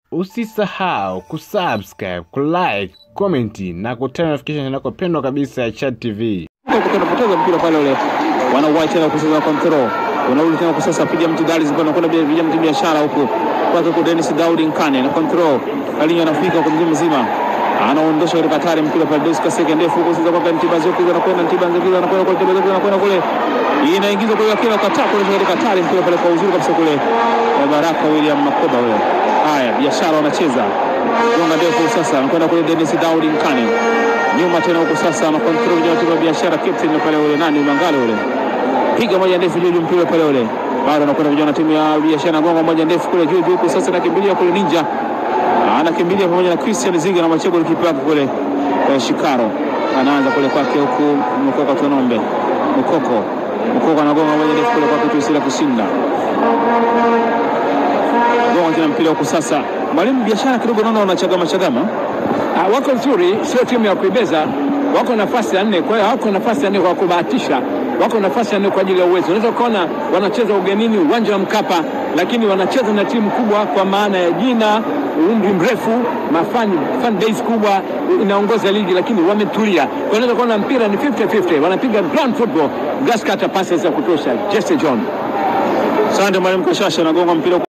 Usisahau kusubscribe, kulike, komenti na kutana notification yako pendwa kabisa ya Chat TV. Unapoteza mpira pale ule, wanauwai tena kucheza control, unarudi tena kwa sasa, piga mtu Dalis bwana, kwenda piga mtu biashara huko kwake kwa Dennis Daudi Nkane na control, Alinyo anafika kwa mzima mzima, anaondosha katika hatari mpira pale, Deus Kaseke ndefu huko sasa kwa Ntiba Zoki anakwenda Ntiba Zoki anakwenda kwa Ntiba Zoki anakwenda kule, inaingizwa kwa kila kataa kule katika hatari mpira pale kwa uzuri kabisa kule, kwa Baraka William Makoba ule. Haya, biashara wanacheza gonga ndefu sasa, anakwenda kule Dennis Daudi Nkane nyuma tena huko sasa, ana control ya timu ya biashara captain pale ule nani Mangale ule piga moja ndefu juu mpira pale ule, bado anakwenda vijana timu ya biashara gonga moja ndefu kule juu juu huko sasa, nakimbilia kule Ninja anakimbilia pamoja na Christian Ziga na Machego kipa wake kule eh, Shikaro anaanza kule kwake huku Mkoko Tonombe Mkoko Mkoko anagonga moja ndefu kule kwake Tuisila kushinda gonga tena mpira huko sasa, mwalimu biashara kidogo naona wanachagama chagama Ah, wako nzuri, sio timu ya kuibeza, wako nafasi ya nne. Kwa hiyo hawako nafasi ya nne kwa kubahatisha, wako nafasi ya nne kwa ajili ya uwezo. Unaweza ukaona wanacheza ugenini, uwanja wa Mkapa, lakini wanacheza na timu kubwa kwa maana ya jina, umri mrefu, mafan fan base kubwa, inaongoza ligi, lakini wametulia. Kwa hiyo unaweza kuona mpira ni 50-50, wanapiga ground football, grass cutter passes za kutosha. Jesse John Asante mwalimu Kashasha, anagonga mpira